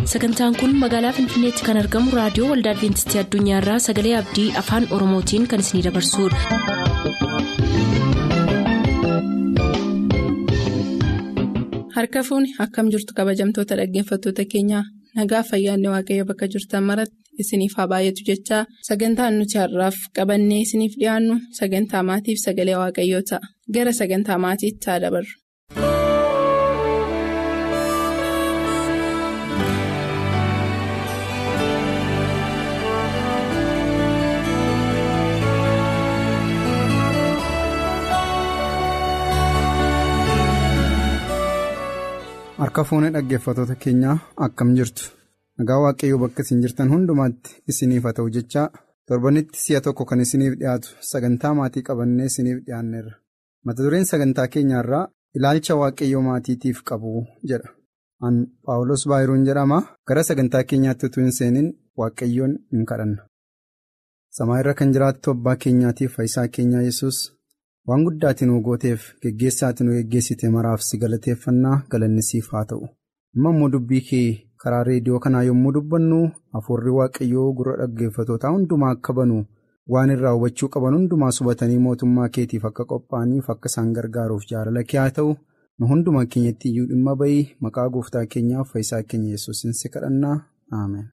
sagantaan kun magaalaa finfinneetti kan argamu raadiyoo waldaa adventistii addunyaarraa sagalee abdii afaan oromootiin kan isinidabarsudha. harka fuuni akkam jirtu kabajamtoota dhaggeeffattoota keenyaa nagaa fayyaanne waaqayyo bakka jirtan maratti isiniif haa baay'atu jechaa sagantaan nuti har'aaf qabannee isiniif dhiyaannu sagantaa maatiif sagalee waaqayyoo ta'a gara sagantaa maatiitti haa dabarru. Harka fuunee dhaggeeffattoota keenyaa akkam jirtu nagaa waaqayyoo bakka isin jirtan hundumaatti isiniif haa ta'u jechaa torbanitti si'a tokko kan isiniif dhiyaatu sagantaa maatii qabannee isiniif dhiyaanneerra mata dureen sagantaa keenyaarraa ilaalcha waaqayyoo maatiitiif qabu jedha an paawulos baayiruun jedhama gara sagantaa keenyaatti utuu hin seenin waaqayyoon hin kadhanna samaa irra kan jiraattu abbaa keenyaatiif fayyisaa keenyaa yesus waan guddaatiin nu gooteef geggeessaatiin nu geggeessite maraaf si galateeffannaa galannisiif haa ta'u amma immoo dubbii kee karaa reediyoo kanaa yommuu dubbannu hafuurri waaqayyoo gurra dhaggeeffatootaa hundumaa akka banu waan irraa hubachuu qaban hundumaa hubatanii mootummaa keetiif akka qophaa'aniif akka isaan gargaaruuf jaalala kee haa ta'u nu hundumaa keenyatti iyyuu dhimma bayii maqaa gooftaa keenyaaf fayyisaa keenya yesuusin si kadhannaa aameen.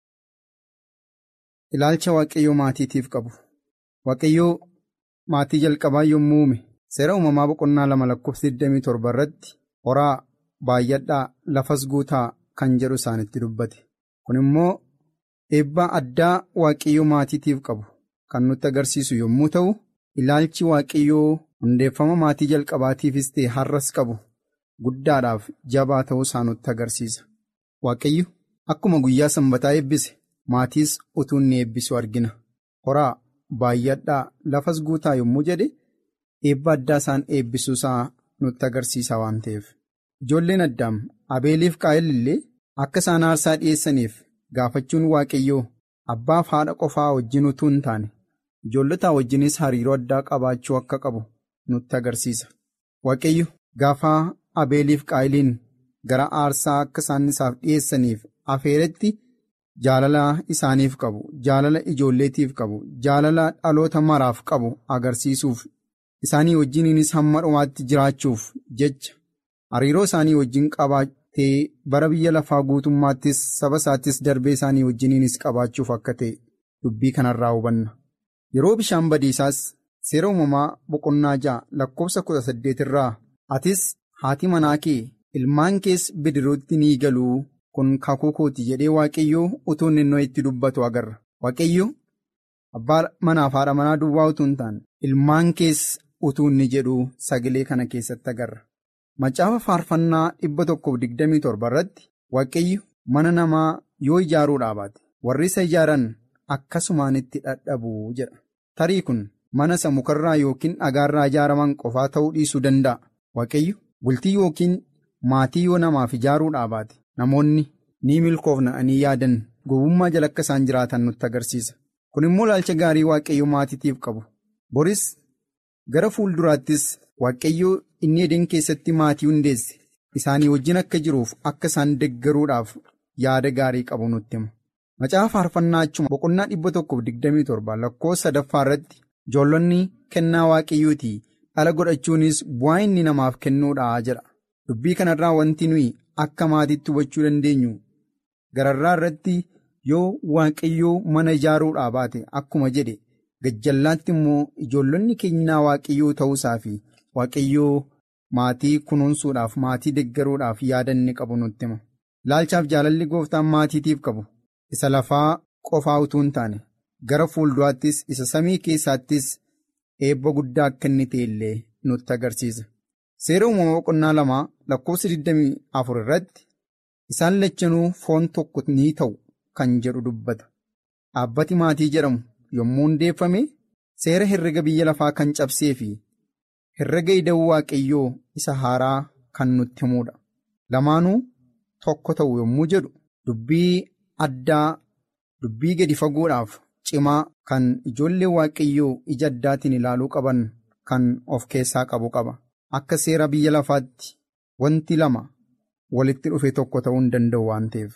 ilaalcha waaqayyoo maatiitiif qabu waaqayyoo. Maatii jalqabaa yommuu uume seera uumamaa boqonnaa lama lakkoofsa 27 irratti horaa baay'adhaa lafas guutaa kan jedhu isaanitti dubbate kun immoo eebbaa addaa waaqayyoo maatiitiif qabu kan nutti agarsiisu yommuu ta'u ilaalchi waaqayyoo hundeeffama maatii jalqabaatiifis ta'e har'as qabu guddaadhaaf jabaa ta'uu isaa nutti agarsiisa waaqayyo akkuma guyyaa sanbataa eebbise maatiis utuu inni eebbisu argina horaa. Baay'adhaa lafas guutaa yommuu jedhe eebba addaa isaan eebbisuusaa nutti agarsiisa waan ta'eef ijoolleen addaam abeeliif qaa'el illee akka isaan aarsaa dhiyeessaniif gaafachuun waaqayyoo abbaaf haadha qofaa wajjin utuu hin taane ijoollotaa wajjinis hariiroo addaa qabaachuu akka qabu nutti agarsiisa waaqayyo gaafa abeeliif qaa'eliin gara aarsaa akka isaan isaaf dhiyeessaniif afeeretti. Jaalala isaaniif qabu jaalala ijoolleetiif qabu jaalala dhaloota maraaf qabu agarsiisuuf isaanii wajjiniinis hamma dhumaatti jiraachuuf jecha hariiroo isaanii wajjin qabaatee bara biyya lafaa guutummaattis saba isaattis darbee isaanii wajjiniinis qabaachuuf akka ta'e dubbii kanarraa hubanna yeroo bishaan badiisaas seera uumamaa boqonnaa ja'a lakkoofsa kudha saddeet irraa atis haati manaa kee ilmaan kees bidiruutti ni galuu. kun kakuu kooti jedhee waaqayyoo utuu inni itti dubbatu agarra waaqayyo abbaa manaaf haadha manaa duwwaa utuu hin taane ilmaan kees utuu inni jedhu sagalee kana keessatti agarra macaafa faarfannaa dhibba tokkoof digdamii torba irratti waaqayyo mana namaa yoo ijaaruu dhaabaate warri isa ijaaran akkasumaan itti dhadhabu jedha tarii kun mana isa mukarraa yookiin dhagaarraa ijaaraman qofaa ta'uu dhiisuu danda'a waaqayyo bultii yookiin maatii yoo namaaf ijaaruu dhaabaate. Namoonni ni milkoofna'anii yaadan gowwummaa jala akka isaan jiraatan nutti agarsiisa. Kun immoo ilaalcha gaarii waaqayyoo maatiitiif qabu. Boris gara fuulduraattis waaqayyoo inni edeen keessatti maatii hundeesse isaanii wajjin akka jiruuf akka isaan deggaruudhaaf yaada gaarii qabu nutti hima. Macaafa faarfannaa achuma boqonnaa dhibba tokkoof digdamii torba lakkoofsa sadaffaa irratti ijoollonni kennaa waaqayyooti dhala godhachuunis bu'aa inni namaaf kennuudha jedha. Dubbii kanarraa wanti nuyi. Akka maatiitti hubachuu dandeenyu gararraa irratti yoo waaqayyoo mana ijaaruudhaa baate akkuma jedhe gajjallaatti immoo ijoollonni kennaa waaqayyoo ta'uusaa fi waaqayyoo maatii kunuunsuudhaaf maatii deggaruudhaaf yaada inni qabu nutti hima. Ilaalchaaf jaalalli gooftaan maatiitiif qabu isa lafaa qofaa utuu hin taane gara fuulduraattis isa samii keessaattis eebba guddaa akka inni ta'e illee nutti agarsiisa. Seera uumama boqonnaa lamaa lakkoofsa 24 irratti isaan lachanuu foon tokko ni ta'u kan jedhu dubbata. Dhaabbati maatii jedhamu yommuu hundeeffame seera herrega biyya lafaa kan cabsee fi herrega ida'uu waaqayyoo isa haaraa kan nutti himudha. Lamaanuu tokko ta'u yommuu jedhu dubbii addaa dubbii gadi fagoodhaaf cimaa kan ijoollee waaqayyoo ija addaatiin ilaaluu qaban kan of keessaa qabu qaba. Akka seera biyya lafaatti wanti lama walitti dhufe tokko ta'uu hin danda'u waan ta'eef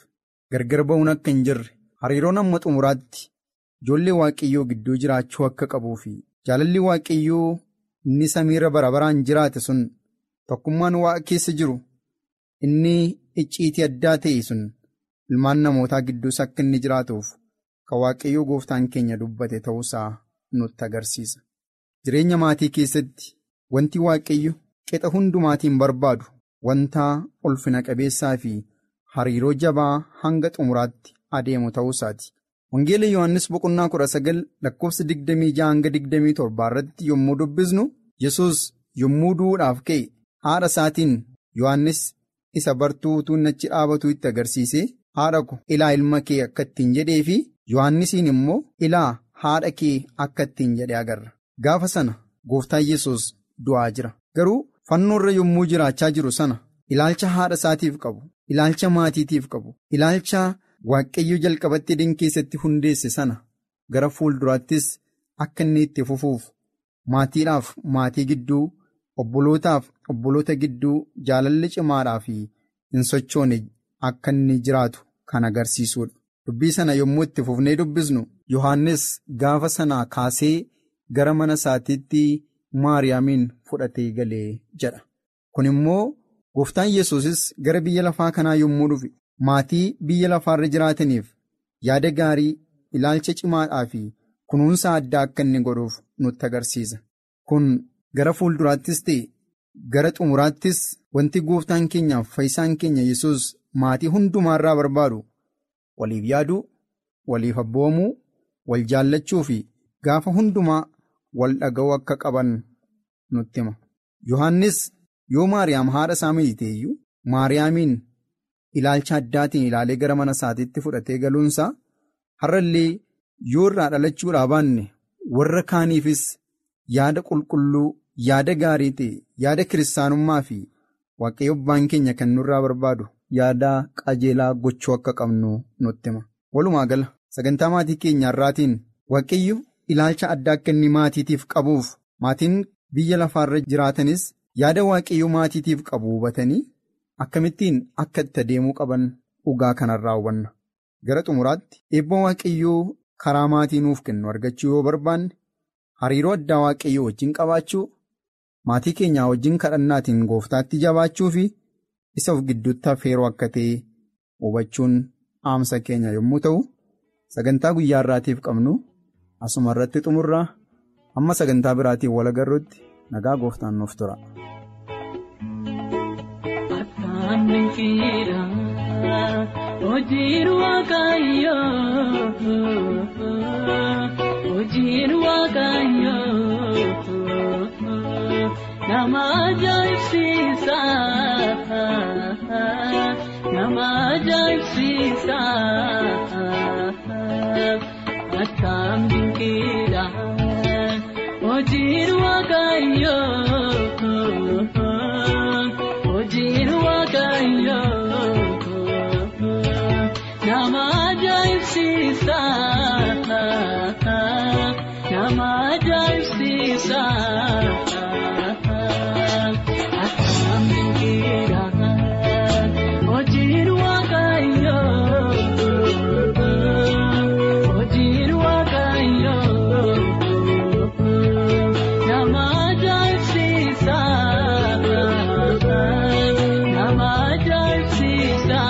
gargar ba'uun akka hin jirre hariiroon amma xumuraatti ijoollee waaqayyoo gidduu jiraachuu akka qabuu fi jaalalli waaqayyoo inni samiirra bara baraan jiraate sun tokkummaan waaqa keessa jiru inni icciitii addaa ta'e sun ilmaan namootaa gidduus akka inni jiraatuuf kan waaqayyoo gooftaan keenya dubbate ta'uusaa nutti agarsiisa. Jireenya maatii keessatti wanti waaqayyo qixa hundumaatiin barbaadu wanta ulfina qabeessaa fi hariiroo jabaa hanga xumuraatti adeemu ta'uusaati. Wangeela Yohaannis boqonnaa kudha sagal lakkoofsa digdamii ja'a hanga digdamii torbaa irratti yommuu dubbisnu Yesuus yommuu du'uudhaaf ka'e haadha isaatiin Yohaannis isa bartuu utuu achi dhaabatu itti agarsiise haadha ko ilaa ilma kee akka ittiin jedhee fi Yohaannisiin immoo ilaa haadha kee akka ittiin jedhe agarra. Gaafa sana gooftaan Yesuus du'aa jira. Garuu fannoo irra yommuu jiraachaa jiru sana ilaalcha haadha isaatiif qabu, ilaalcha maatiitiif qabu, ilaalcha waaqayyo jalqabatti edeen keessatti hundeesse sana gara fuulduraattis akka inni itti fufuuf maatiidhaaf maatii gidduu obbolootaaf obboloota gidduu jaalalli cimaadhaa fi hin sochoone akka inni jiraatu kan agarsiisudha. Dubbii sana yommuu itti fufnee dubbisnu Yohaannis gaafa sana kaasee gara mana isaatiitti Maariyaamiin fudhatee galee jedha. Kun immoo gooftaan Yesuusis gara biyya lafaa kanaa yommuu dhufe maatii biyya lafaarra jiraataniif yaada gaarii ilaalcha cimaadhaa fi kunuunsa addaa akka inni godhuuf nutti agarsiisa. Kun gara fuulduraattis ta'e gara xumuraattis wanti gooftaan keenyaaf fayyisaan keenya Yesuus maatii hundumaarraa barbaadu waliif yaaduu, waliif abboomuu, wal jaallachuu fi gaafa hundumaa wal dhaga'uu akka qaban nutti hima. Yohaannis yoo Maariyaam haadha isaa miite iyyuu Maariyaamiin ilaalcha addaatiin ilaalee gara mana isaatiitti fudhatee galuunsaa har'allee yoo irraa dhalachuudhaa baanne warra kaaniifis yaada qulqulluu yaada gaarii ta'e yaada kiristaanummaa fi waaqayyo abbaan keenya kan nurraa barbaadu yaada qajeelaa gochuu akka qabnu nutti hima. Walumaa gala sagantaa maatii keenya irraatiin waaqayyo ilaalcha addaa akka inni maatiitiif qabuuf maatiin biyya lafaarra jiraatanis yaada waaqayyo maatiitiif qabu hubatanii akkamittiin akka itti adeemuu qaban dhugaa kanarraa hubanna. Gara xumuraatti eebba waaqayyoo karaa maatii nuuf kennu argachuu yoo barbaanne hariiroo addaa waaqayyoo wajjin qabaachuu maatii keenyaa wajjin kadhannaatiin gooftaatti jabaachuu fi isa of gidduutti affeeroo akka ta'e hubachuun dhaamsa keenya yommuu ta'u sagantaa guyyaa irraatiif qabnu asuma irratti xumurraa amma sagantaa biraatiin wal agarruutti nagaa gooftaan nuuf tura. Hojiin waaqayyoo hojiin waaqayyoo nama ajaa'ibsiisa nama ajaa'ibsiisa akkam dinqiidha hojiin waaqayyoo hojiin waaqayyoo. Nama ajaa'ibsiisa nama ajaa'ibsiisa akkam dinqiidha hojiin waaqayyoo hojiin waaqayyoo nama ajaa'ibsiisa nama ajaa'ibsiisa.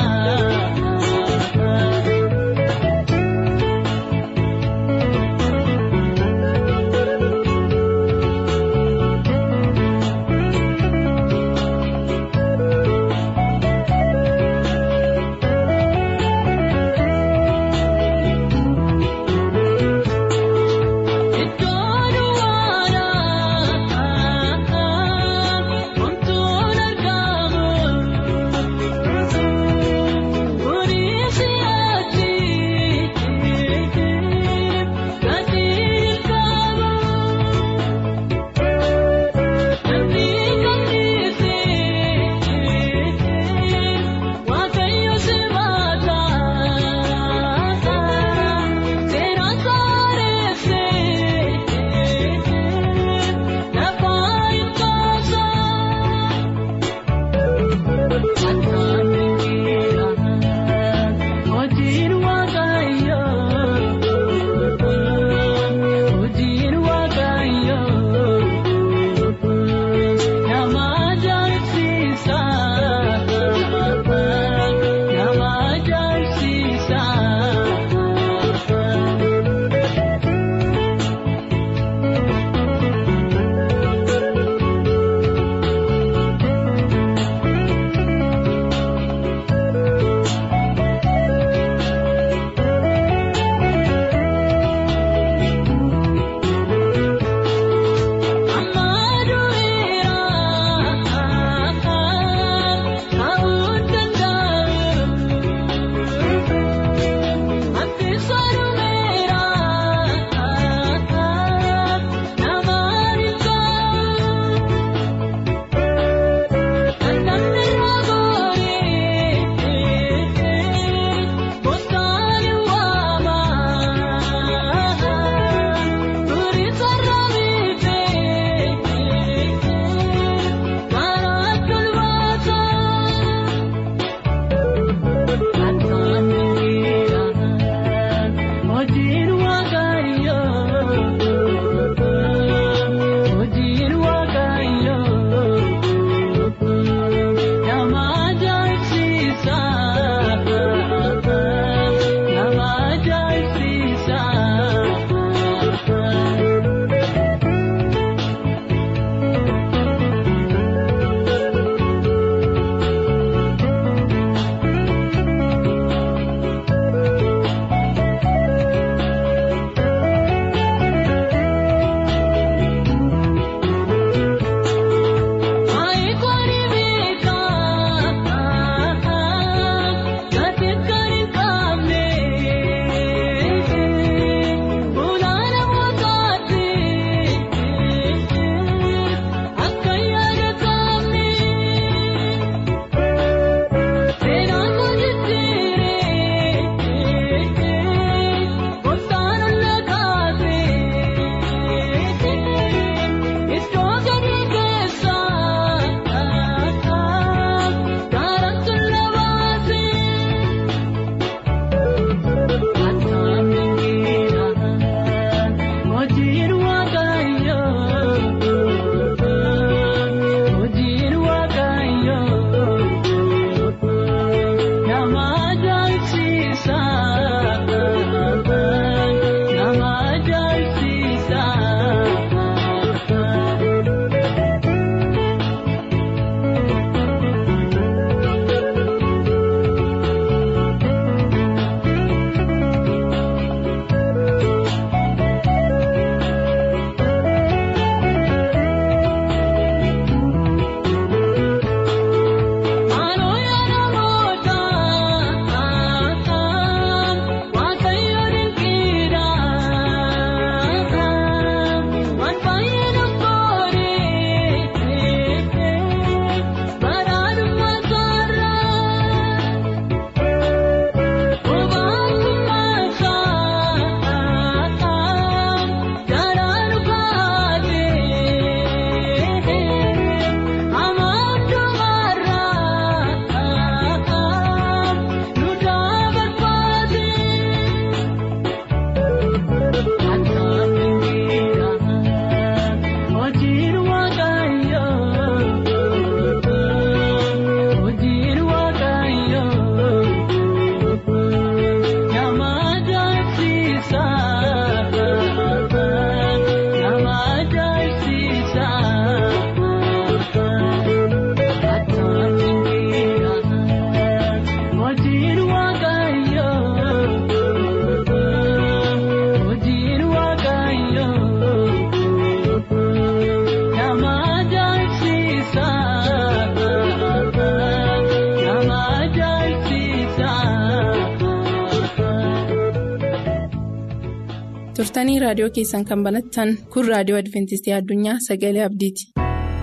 turtanii raadiyoo keessan kan banattan kun raadiyoo adventistii addunyaa sagalee abdiiti.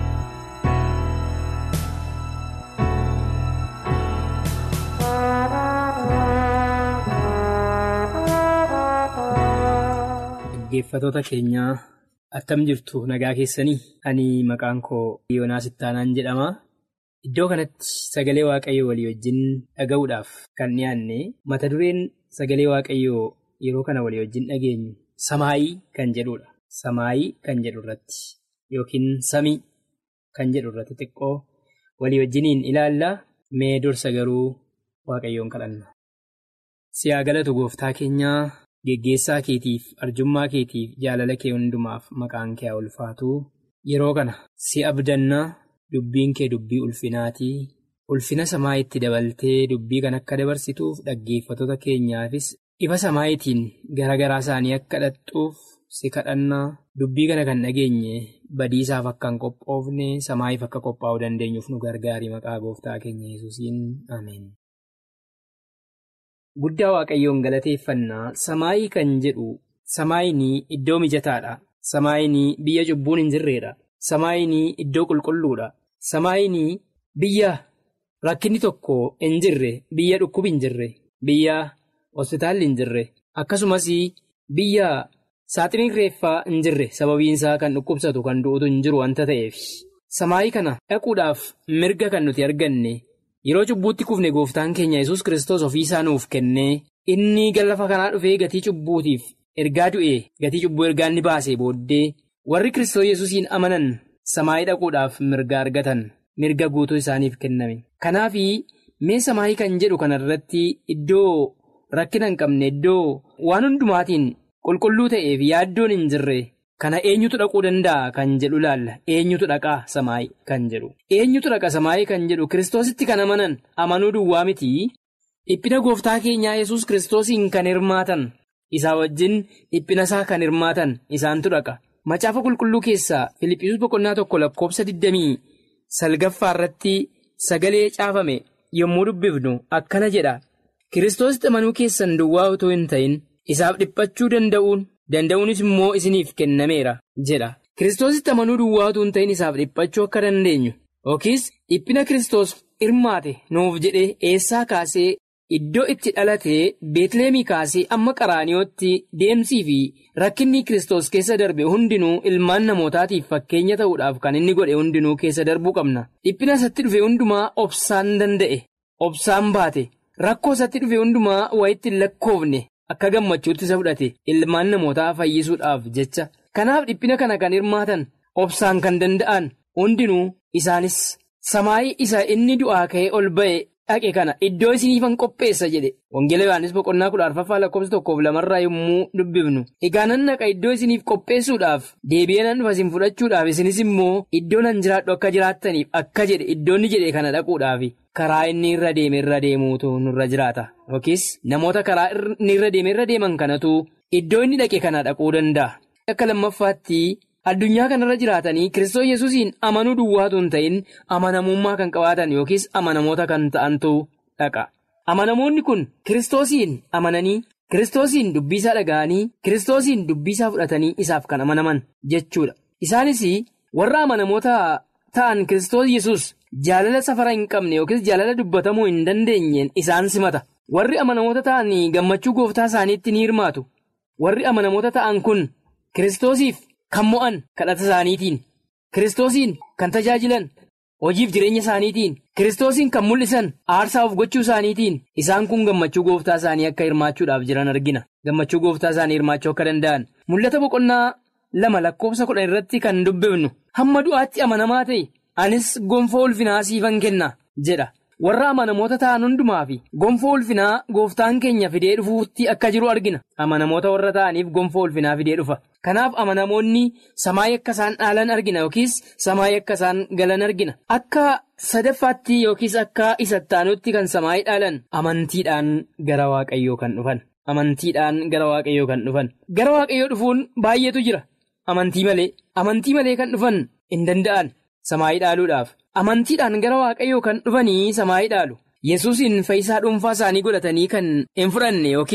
Dhaggeeffatoota keenyaa attam jirtu nagaa keessanii ani maqaan koo Yoonaas Ittaanaan jedhama. Iddoo kanatti sagalee waaqayyoo walii wajjin dhaga'uudhaaf kan dhiyaanne mata dureen sagalee waaqayyoo yeroo kana walii wajjin dhageenyu samaayii kan jedhudha. Samaayii kan jedhu irratti yookiin samii kan jedhu irratti xiqqoo walii wajjiniin ilaalla mee dursa garuu waaqayyoon kadhanna. Siyaa galatu gooftaa keenyaa. Geggeessaa keetiif arjummaa keetiif jaalala kee hundumaaf maqaan kee ulfaatu yeroo kana si abdannaa dubbiin kee dubbii ulfinaatii ulfina samaa itti dabaltee dubbii kan akka dabarsituuf dhaggeeffatoota keenyaafis ifa samaayitiin gara garaa isaanii akka dhaxxuuf si kadhannaa dubbii kana kan dhageenye badiisaaf akka hin qophoofne samaayiif akka qophaa'uu dandeenyuuf nu gargaari maqaa gooftaa keenya yesuusiin ameen. Guddaa waaqayyoon galateeffannaa samaayii kan jedhu samaayinii iddoo mijataadha. Samaayinii biyya cubbuun hin jirredha. Samaayinii iddoo qulqulluudha. Samaayinii biyya rakkinni tokko hin jirre, biyya dhukkubi hin jirre, biyya hospitaalli hin jirre, akkasumas biyya saaxiniin reeffaa hin jirre sababiinsaa kan dhukkubsatu kan du'utu hin jiru wanta ta'eef. Samaayii kana dhaquudhaaf mirga kan nuti arganne. Yeroo cubbuutti kufne gooftaan keenya yesus kristos ofii isaa nuuf kennee inni lafa kanaa dhufee gatii cubbuutiif ergaa du'ee gatii cubbuu ergaa inni baasee booddee warri kristos yesusiin amanan samaayii dhaquudhaaf mirga argatan mirga guutuu isaaniif kenname. Kanaaf mee samaayii kan jedhu kanarratti iddoo rakkina hin qabne iddoo waan hundumaatiin qulqulluu ta'eef yaaddoon hin jirre. Kana eenyutu dhaquu danda'a kan jedhu laalla eenyutu dhaqaa samaayii kan jedhu eenyutu dhaqa samaayii kan jedhu kiristoositti kan amanan amanuu duwwaa miti dhiphina gooftaa keenyaa yesus kiristoosiin kan hirmaatan isaa wajjin dhiphina isaa kan hirmaatan isaantu dhaqa macaafa qulqulluu keessaa filiphisuus boqonnaa tokko lakkoofsa 20 salgaffaa irratti sagalee caafame yommuu dubbifnu akkana jedha kiristoositti amanuu keessan duwwaa utuu hin ta'in isaaf dhiphachuu danda'uun. Danda'uunis immoo isiniif kennameera jedha. Kiristoositti amanuu duwwaa utuu hin ta'in isaaf dhiphachuu akka dandeenyu yookiis dhiphina Kiristoos hirmaate nuuf jedhee eessaa kaasee iddoo itti dhalatee beetleemii kaasee amma qaraaniyootti deemsii fi rakkinni Kiristoos keessa darbe hundinuu ilmaan namootaatiif fakkeenya ta'uudhaaf kan inni godhe hundinuu keessa darbuu qabna. Dhiphina isatti dhufe hundumaa obsaan danda'e obsaan baate rakkoo isatti dhufe hundumaa wayitti hin lakkoofne. Akka gammachuutti isa fudhate ilmaan namootaa fayyisuudhaaf jecha kanaaf dhiphina kana kan hirmaatan obsaan kan danda'an hundinuu isaanis samaayii isa inni du'aa ka'ee ol ba'e dhaqe kana iddoo isiniifan qopheessa jedhe wangeela yohaannis boqonnaa kudha arfaffaa lakkoofsa tokkoof lamarraa yommuu dubbifnu egaa nan naqa iddoo isiniif qopheessuudhaaf deebi'ee nan dhufa isin fudhachuudhaaf isinis immoo iddoo nan jiraadhu akka jiraattaniif akka jedhe iddoonni jedhe kana dhaquudhaaf. Karaa inni irra deeme irra deemuutu nurra jiraata yookiis namoota karaa inni irra deeme irra deeman kanatu iddoo inni dhaqe kana dhaquu danda'a. Akka lammaffaatti addunyaa kanarra jiraatanii kiristoos yesuusiin amanuu duwwaatu hin ta'in amanamummaa kan qabaatan yookiis amanamoota kan ta'antu dhaqa. Amanamoonni kun kiristoosiin amananii kiristoosiin dubbisaa dhaga'anii kiristoosiin dubbisaa fudhatanii isaaf kan amanaman jechuudha. Isaanis warra amanamoota ta'an kiristoos yesus Jaalala safara hin qabne yookiis jaalala dubbatamuu hin dandeenyeen isaan simata. Warri amanamoota ta'an gammachuu gooftaa isaaniitti ni hirmaatu. Warri amanamoota ta'an kun Kiristoosiif kan mo'an kadhata isaaniitiin, Kiristoosiin kan tajaajilan hojiif jireenya isaaniitiin, Kiristoosiin kan mul'isan aarsaa of gochuu isaaniitiin isaan kun gammachuu gooftaa isaanii akka hirmaachuudhaaf jiran argina. Gammachuu gooftaa isaanii hirmaachuu akka danda'an. Mul'ata boqonnaa lama lakkoofsa kudhan irratti kan dubbifnu hamma du'aatti amanamaa ta'e. Anis gonfoo ulfinaa siifan kenna jedha. Warra amanamoota ta'an hundumaa fi gonfoo ulfinaa gooftaan keenya fidee dhufuutti akka jiru argina. Amanamoota warra ta'aniif gonfoo ulfinaa fidee dhufa. Kanaaf amanamoonni samaayii akka isaan dhaalan argina yookiis samaayii akka isaan galan argina. Akka sadaffaatti yookiis akka isattaanutti kan samaayii dhaalan amantiidhaan gara waaqayyoo kan dhufan. Amantiidhaan gara waaqayyoo kan dhufan. Gara waaqayyoo dhufuun baay'eetu jira. Amantii malee. Amantii malee kan dhufan hin danda'an. Samaayii dhaaluudhaaf amantiidhaan gara waaqayyoo kan dhufanii samaayii dhaalu yesuusiin fayyisaa dhuunfaa isaanii godhatanii kan hin fudhanne yookiis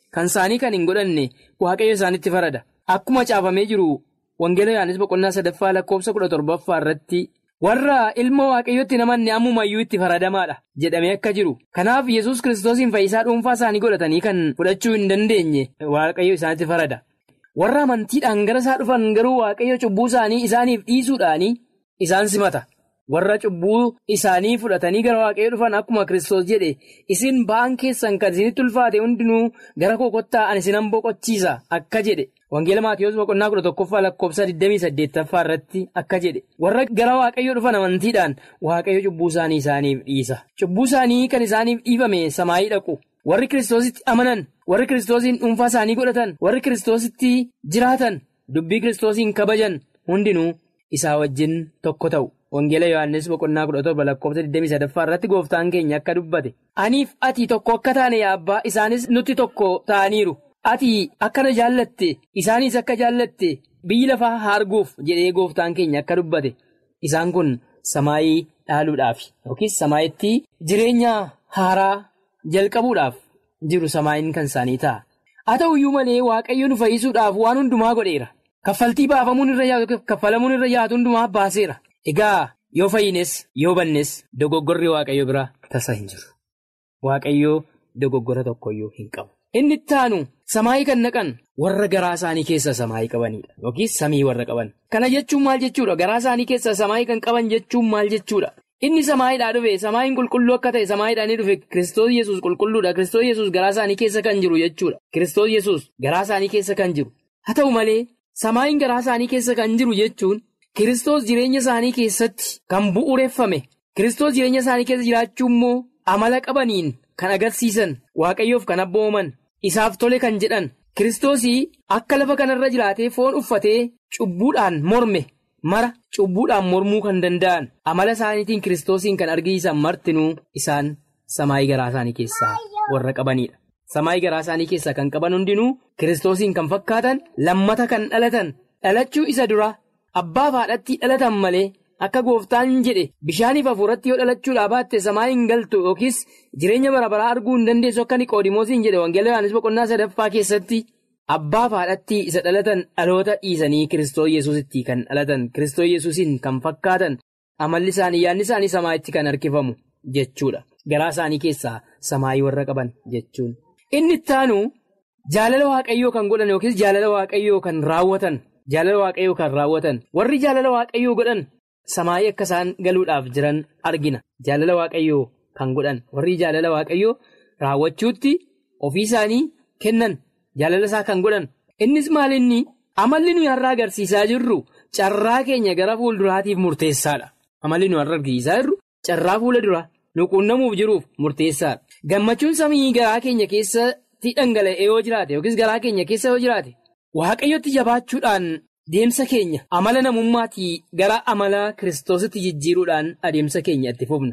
kan isaanii kan hin godhanne waaqayyo isaanitti farada. Akkuma caafamee jiru Wangeela Yohaannis boqonnaa sadaffaa lakkoofsa kudha torbaffaa irratti warra ilma waaqayyootti namanne ammumayyuu itti faradamaadha jedhamee akka jiru. Kanaaf Yesuus kiristoosiin fayyisaa dhuunfaa isaanii godhatanii kan fudhachuu hin dandeenye waaqayyo isaanitti farada. Warra amantiidhaan gara isaa dhufan garuu waaqayyo cubbuu isaanii isaaniif dhiisuudhaanii isaan simata. Warra cubbuu isaanii fudhatanii gara waaqayyo dhufan akkuma kiristoos jedhe isin ba'aan keessan kan isinitti ulfaate hundinuu gara koo kottaa ani isinan boqochiisa akka jedhe. Wangeela Maatiyoos boqonnaa kudha tokkoffaa lakkoofsa 28ffaa irratti akka jedhe warra gara waaqayyo dhufan amantiidhaan waaqayyo cubbuu isaanii isaaniif dhiisa. Cubbuu isaanii kan isaaniif dhiifame samaayii dhaqu. Warri kiristoositti amanan, warri kiristoosiin dhuunfaa isaanii godhatan, warri kiristoositti jiraatan, dubbii kiristoosiin kabajan hundinuu isaa wajjin tokko ta'u. Wangeela Yohaannis boqonnaa kudha torba lakkoofsa 23ffaa irratti gooftaan keenya akka dubbate. Aniif ati tokko akka taane yaa abbaa isaanis nutti tokko ta'aniiru. Ati akkana jaallatte isaanis akka jaallatte biyyi lafaa arguuf jedhee gooftaan keenya akka dubbate isaan kun samaayii dhaaluudhaaf yookiis samaayitti jireenya haaraa jalqabuudhaaf jiru samaayiin kan isaanii ta'a. Haa ta'uyyuu malee waaqayyo nu fayyisuudhaaf waan hundumaa godheera. Kaffaltii baafamuun irra yaatu kaffalamuun irra yaatu hundumaa baaseera. Egaa yoo fayyines yoo bannes dogoggorri waaqayyo biraa tasa hin jiru. Waaqayyoo dogoggora tokkoyyuu hin qabu. Inni itti aanu samaayii kan naqan warra garaa isaanii keessa samaayii qabanidha yookiis samii warra qaban. Kana jechuun maal jechuudha? Garaa isaanii keessa samaayii kan qaban jechuun maal jechuudha? Inni samaayiidhaa dhufe samaayiin qulqulluu akka ta'e samaayiidhaan ni dhufe Kiristoos Yesuus qulqulluudha. Kiristoos Yesuus garaa isaanii keessa kan jiru jechuudha. Kiristoos Yesuus garaa isaanii keessa kan jiru. Haa ta'u malee samaayiin garaa isaanii keessa kan jiru jechuun Kiristoos jireenya isaanii keessatti kan bu'uureffame. Kiristoos jireenya isaanii keessa jiraachuu immoo amala qabaniin kan agarsiisan waaqayyoof kan abbooman. Isaaf tole kan jedhan Kiristoosii akka lafa kanarra jiraatee foon uffatee cubbuudhaan morme mara cubbuudhaan mormuu kan danda'an amala isaaniitiin Kiristoosiin kan argisiisan martinuu isaan samaayii garaa isaanii keessaa warra qabanidha. Samaayii garaa isaanii keessaa kan qaban hundinuu Kiristoosiin kan fakkaatan lammata kan dhalatan dhalachuu isa dura abbaa fi haadhatti dhalatan malee. Akka gooftaan jedhe bishaaniif hafuuratti yoo dhalachuudhaa baatte samaa hin galtu yookiis jireenya bara baraa arguu hin dandeessu akka niqoodimoosiin jedhe wangeela Yohaannis boqonnaa sadaffaa keessatti abbaa fi haadhatti isa dhalatan dhaloota dhiisanii kiristoos yesuusitti kan dhalatan kiristoos yesuusiin kan fakkaatan amalli isaanii yaadni isaanii samaayitti kan harkifamu jechuudha. Garaa isaanii keessaa samaayii warra qaban jechuun. Inni itti aanu jaalala waaqayyoo kan godhan yookiis jaalala waaqayyoo kan raawwatan jaalala waaqayyoo kan raawwatan warri jaalala waaqayyoo godhan. Samaayii akka isaan galuudhaaf jiran argina. Jaalala waaqayyoo kan godhan warri jaalala waaqayyoo raawwachuutti ofii isaanii kennan jaalala isaa kan godhan. Innis maalinni amalli nuyi har'a agarsiisaa jirru carraa keenya gara fuulduraatiif murteessaadha. Amalli nuyi har'a agarsiisaa jirru carraa fuula duraa nu quunnamuuf jiruuf murteessaadha. Gammachuun samii garaa keenya keessatti dhangala'ee yoo jiraate yookiis garaa keenya keessa yoo jiraate waaqayyotti jabaachuudhaan. Deemsa keenya amala namummaatii gara amala kiristoositti jijjiiruudhaan adeemsa keenya itti fufna.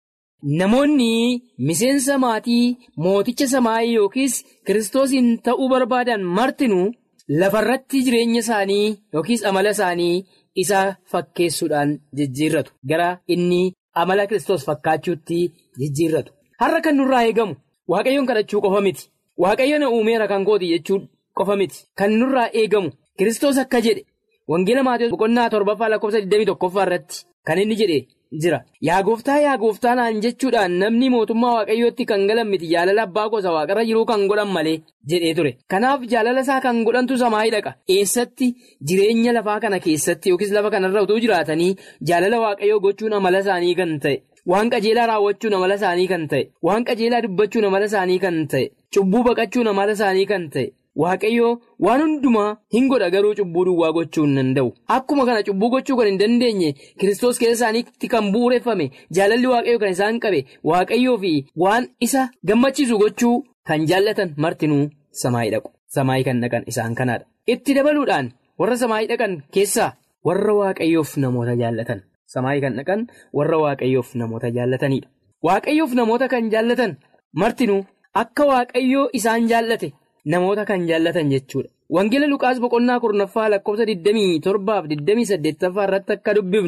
Namoonni miseensa maatii mooticha samaayii yookiis kiristoosiin ta'uu barbaadan martinuu lafarratti jireenya isaanii yookiis amala isaanii isa fakkeessuudhaan jijjiirratu. Gara inni amala kiristoos fakkaachuutti jijjiirratu. Har'a kan nurraa eegamu waaqayyoon kadhachuu qofa miti. Waaqayyo na uumeera kan kooti jechuu qofa miti. Kan nurraa eegamu. Kiristoos akka jedhe wangeela Maatiyoos boqonnaa torbaffaa lakkoofsa 21ffaa irratti kan inni jedhe jira. Yaa gooftaa yaa gooftaa naan jechuudhaan namni mootummaa waaqayyootti kan galan miti jaalala abbaa gosa waaqarra jiruu kan godhan malee jedhee ture. Kanaaf jaalala isaa kan godhantu samaayii dhaqa. Eessatti jireenya lafaa kana keessatti yookiis lafa kanarra utuu jiraatanii jaalala waaqayyoo gochuun amala isaanii kan ta'e. Waan qajeelaa raawwachuun amala isaanii kan ta'e. Waan qajeelaa dubbachuun amala isaanii kan ta'e. Cubbuu baqachuun amala isaanii kan ta'e. Waaqayyoo waan hundumaa hin godha garuu cubbuu duwwaa gochuu hin danda'u. Akkuma kana cubbuu gochuu kan hin dandeenye Kiristoos keessa isaaniitti kan bu'uureffame jaalalli waaqayyoo kan isaan qabe waaqayyoo fi waan isa gammachiisu gochuu kan jaallatan martinuu samaayii dhaqu. Samaayii kan dhaqan isaan kanaadha. Itti dabaluudhaan warra samaayii dhaqan keessaa warra waaqayyoof namoota jaallatan. Samaayii kan dhaqan warra waaqayyoof namoota jaallatanidha. Waaqayyoof namoota kan jaallatan martinuu akka waaqayyoo isaan jaallate. Namoota kan jaallatan jechuudha. Wangeela Luqaas boqonnaa kurnaffaa lakkoofsa 27 fi 28 irratti akka dubbifnu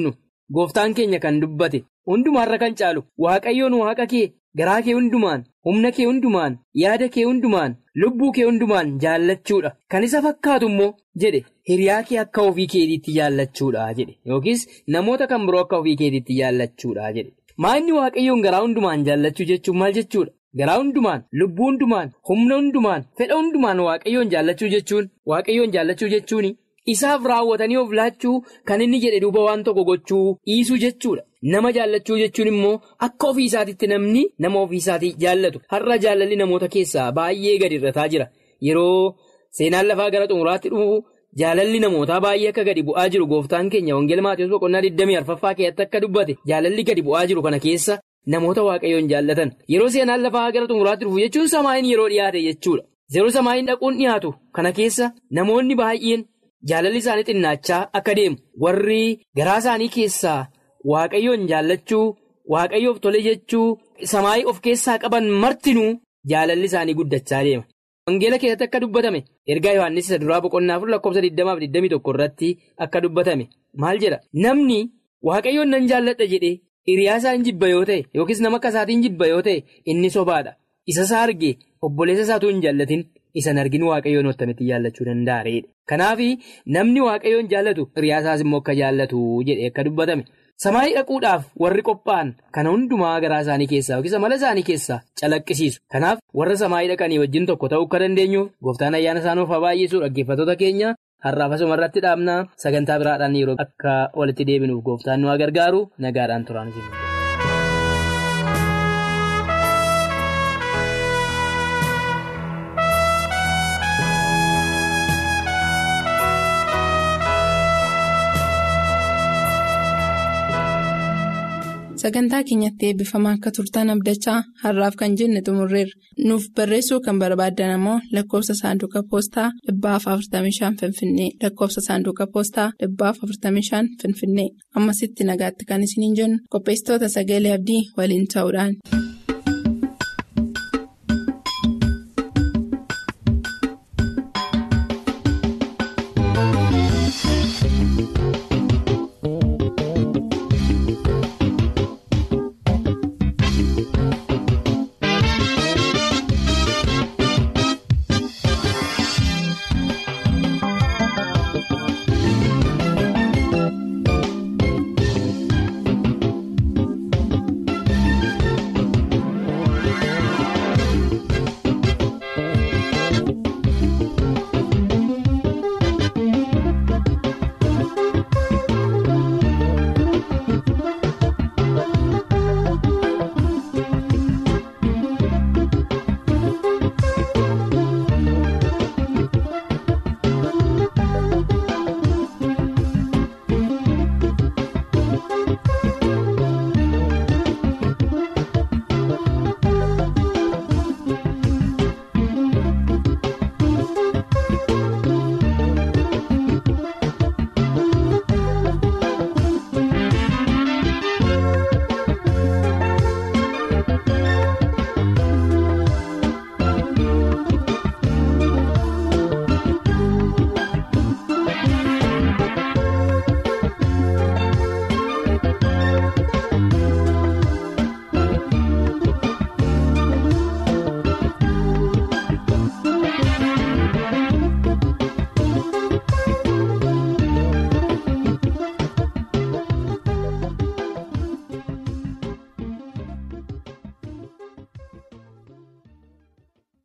gooftaan keenya kan dubbate hundumaarra kan caalu waaqayyoon waaqa kee garaa kee hundumaan humna kee hundumaan yaada kee hundumaan lubbuu kee hundumaan jaallachuudha kan isa fakkaatu immoo jedhe hiriyaa kee akka ofii keetiitti jaallachuudha jedhe yookiis namoota kan biroo akka ofii keetiitti jaallachuudha jedhe maanni waaqayyoon garaa hundumaan jaallachuu jechuun maal jechuudha. Garaa hundumaan lubbuu hundumaan humna hundumaan fedha hundumaan waaqayyoon jaallachuu jechuun waaqayyoon jaallachuu jechuun isaaf raawwatanii of laachuu kan inni jedhe duuba waan tokko gochuu dhiisuu jechuudha. Nama jaallachuu jechuun immoo akka ofii isaatiitti namni nama ofii isaatii jaallatu har'a jaalalli namoota keessaa baay'ee gadi irrataa jira yeroo seenaan lafaa gara xumuraatti dhufu jaalalli namootaa baay'ee akka gadi bu'aa jiru gooftaan keenya wangeela maatiiwwan boqonnaa 24ffaa keessatti akka dubbate jaalalli gadi bu'aa jiru kana keessa. Namoota waaqayyoon jaallatan yeroo seenaan lafaa gara xumuraatti dhufu jechuun samaayin yeroo dhiyaate jechuudha. Yeroo samaayin dhaquun dhiyaatu kana keessa namoonni baay'een jaalalli isaanii xinnaachaa akka deemu warri garaa isaanii keessaa waaqayyoon jaallachuu waaqayyoof tole jechuu samaayii of keessaa qaban martinuu jaalalli isaanii guddachaa deema. Wangeela keessatti akka dubbatame ergaa Yohaannis isa duraa boqonnaa afur lakkoofsa 20-21 irratti akka dubbatame maal jedha namni waaqayyoon nan jaalladha jedhee. Hiriyaa isaa hin jibba yoo ta'e yookiis nama akka isaatiin jibba yoo ta'e inni sobaadha. Isa isaa arge obboleessa isaatu hin jaallatin isan argin waaqayyoon attamitti jaallachuu danda'areedha. Kanaaf namni waaqayyoon jaallatu hiriyaa isaas immoo akka jaallatu jedhee akka dubbatame. Samaayii dhaquudhaaf warri qophaa'an kana hundumaa garaa isaanii keessaa yookiis amala isaanii keessaa calaqqisiisu. Kanaaf warra samaayii dhaqanii wajjin tokko ta'uu akka dandeenyuuf gooftaan ayyaana isaaniif haa baay'isu dhaggeeffattoota keenya. Har'aaf asuma irratti dhaabnaa sagantaa biraadhaan yeroo akka walitti deebinuuf gooftaan nu haa gargaaru nagaadhaan turaan jenna. Sagantaa keenyatti eebbifamaa akka turtan abdachaa har'aaf kan jenne xumurreerra. Nuuf barreessuu kan barbaaddan ammoo lakkoofsa saanduqa poostaa dhibbaaf 45 Finfinnee lakkoofsa saanduqa poostaa dhibbaaf 45 Finfinnee ammasitti nagaatti kan isiniin jennu qopheessitoota sagalee abdii waliin ta'uudhaan.